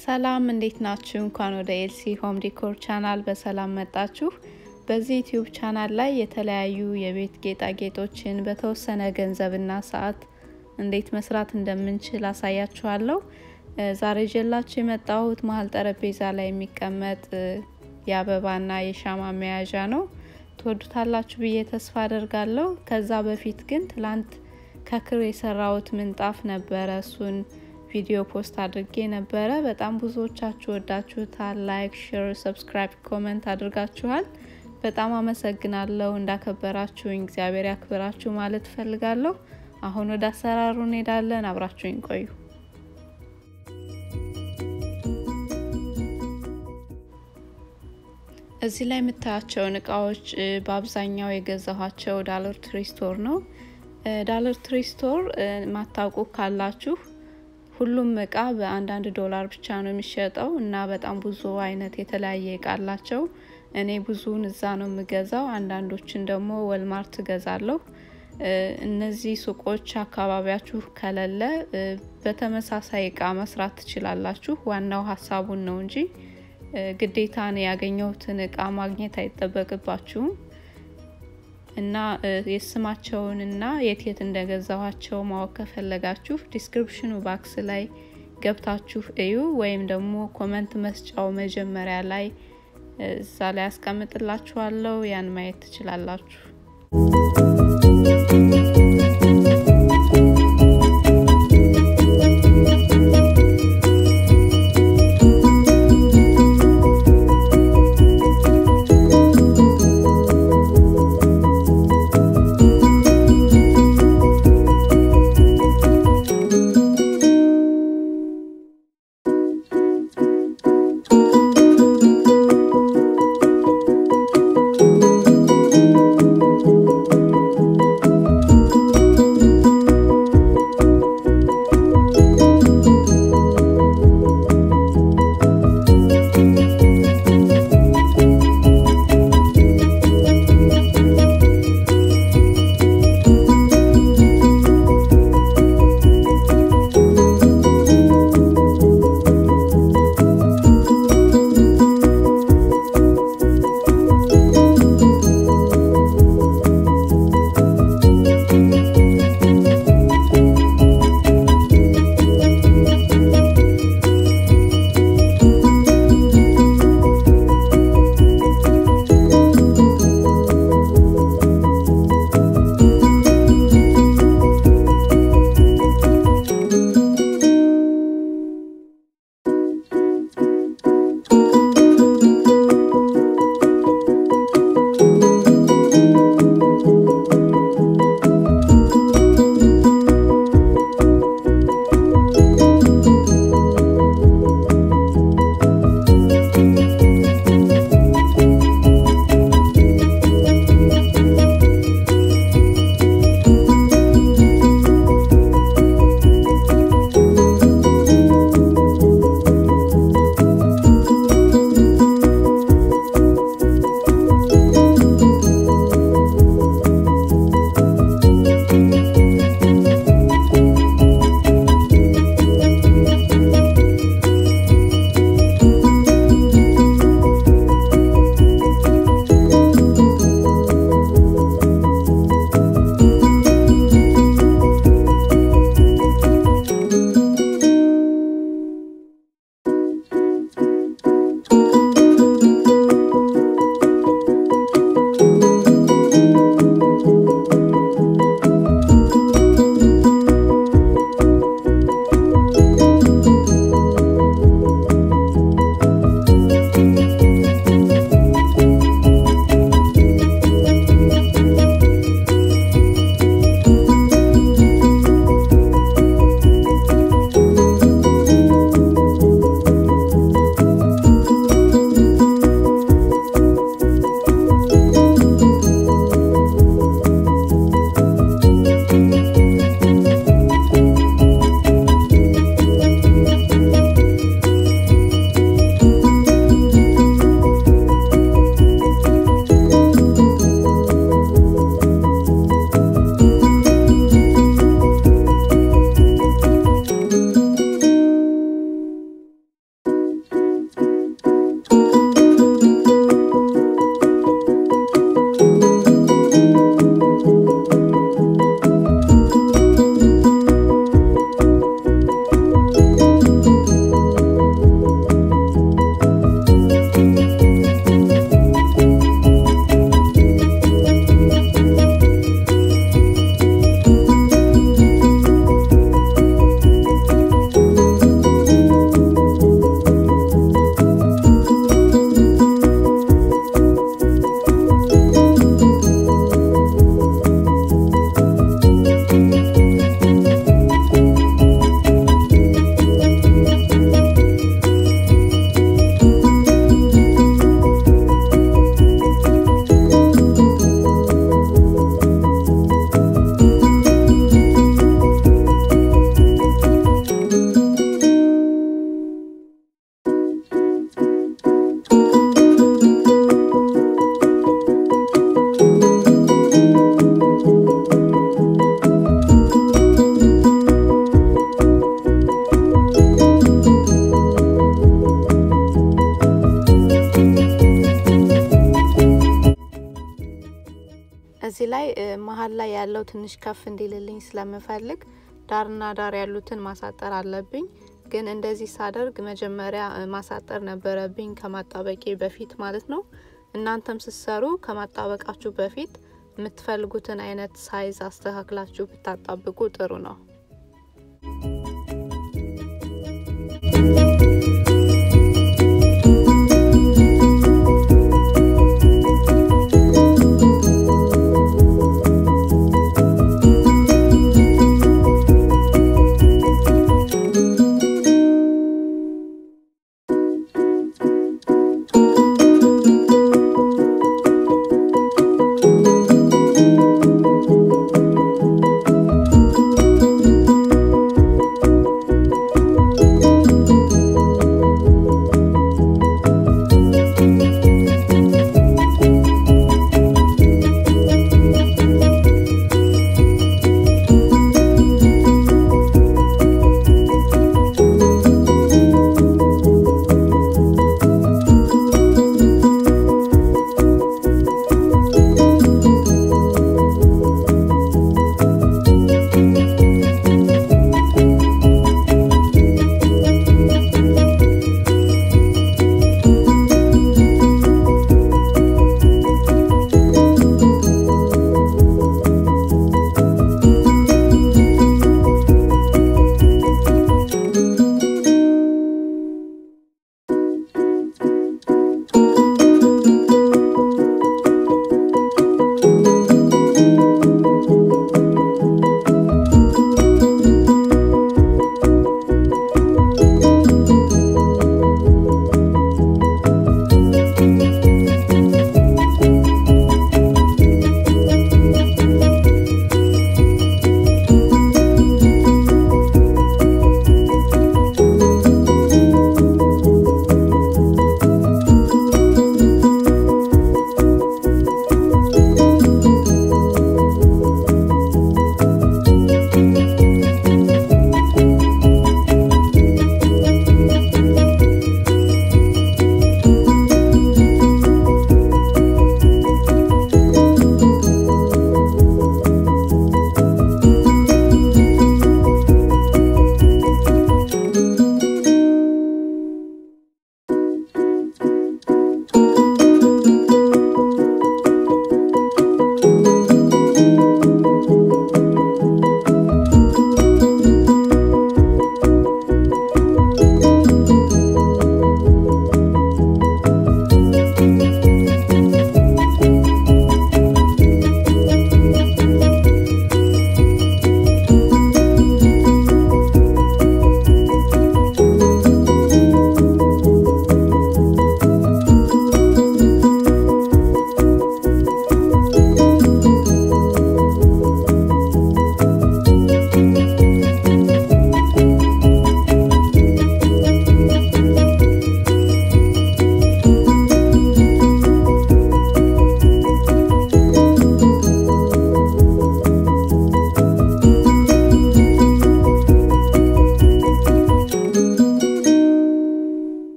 ሰላም እንዴት ናችሁ? እንኳን ወደ ኤልሲ ሆም ዲኮር ቻናል በሰላም መጣችሁ። በዚህ ዩቲዩብ ቻናል ላይ የተለያዩ የቤት ጌጣጌጦችን በተወሰነ ገንዘብና ሰዓት እንዴት መስራት እንደምንችል አሳያችኋለሁ። ዛሬ ጀላችሁ የመጣሁት መሀል ጠረጴዛ ላይ የሚቀመጥ የአበባና የሻማ መያዣ ነው። ትወዱታላችሁ ብዬ ተስፋ አደርጋለሁ። ከዛ በፊት ግን ትላንት ከክር የሰራሁት ምንጣፍ ነበረ። እሱን ቪዲዮ ፖስት አድርጌ ነበረ። በጣም ብዙዎቻችሁ ወዳችሁታል። ላይክ፣ ሼር፣ ሰብስክራይብ፣ ኮመንት አድርጋችኋል። በጣም አመሰግናለሁ። እንዳከበራችሁኝ እግዚአብሔር ያክብራችሁ ማለት እፈልጋለሁ። አሁን ወደ አሰራሩ እንሄዳለን። አብራችሁኝ ቆዩ። እዚህ ላይ የምታያቸውን እቃዎች በአብዛኛው የገዛኋቸው ዳለር ትሪ ስቶር ነው። ዳለር ትሪ ስቶር ማታውቁ ካላችሁ ሁሉም እቃ በአንዳንድ ዶላር ብቻ ነው የሚሸጠው እና በጣም ብዙ አይነት የተለያየ እቃ አላቸው። እኔ ብዙውን እዛ ነው የምገዛው። አንዳንዶችን ደግሞ ወልማርት እገዛለሁ። እነዚህ ሱቆች አካባቢያችሁ ከሌለ በተመሳሳይ እቃ መስራት ትችላላችሁ። ዋናው ሀሳቡን ነው እንጂ ግዴታ ነው ያገኘሁትን እቃ ማግኘት አይጠበቅባችሁም። እና የስማቸውን እና የት የት እንደገዛኋቸው ማወቅ ከፈለጋችሁ ዲስክሪፕሽኑ ባክስ ላይ ገብታችሁ እዩ፣ ወይም ደግሞ ኮመንት መስጫው መጀመሪያ ላይ እዛ ላይ ያስቀምጥላችኋለሁ። ያን ማየት ትችላላችሁ። ላይ መሀል ላይ ያለው ትንሽ ከፍ እንዲልልኝ ስለምፈልግ ዳርና ዳር ያሉትን ማሳጠር አለብኝ። ግን እንደዚህ ሳደርግ መጀመሪያ ማሳጠር ነበረብኝ ከማጣበቄ በፊት ማለት ነው። እናንተም ስትሰሩ ከማጣበቃችሁ በፊት የምትፈልጉትን አይነት ሳይዝ አስተካክላችሁ ብታጣብቁ ጥሩ ነው።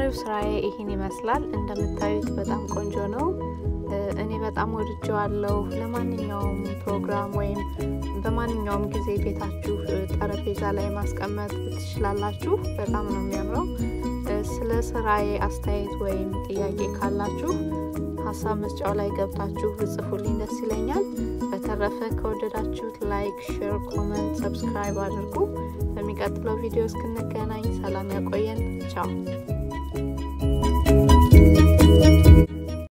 የዛሬው ስራዬ ይህን ይመስላል። እንደምታዩት በጣም ቆንጆ ነው። እኔ በጣም ወድጀዋለሁ። ለማንኛውም ፕሮግራም ወይም በማንኛውም ጊዜ ቤታችሁ ጠረጴዛ ላይ ማስቀመጥ ትችላላችሁ። በጣም ነው የሚያምረው። ስለ ስራዬ አስተያየት ወይም ጥያቄ ካላችሁ ሀሳብ መስጫው ላይ ገብታችሁ ብጽፉልኝ ደስ ይለኛል። በተረፈ ከወደዳችሁት ላይክ፣ ሼር፣ ኮመንት፣ ሰብስክራይብ አድርጉ። በሚቀጥለው ቪዲዮ እስክንገናኝ ሰላም ያቆየን። ቻው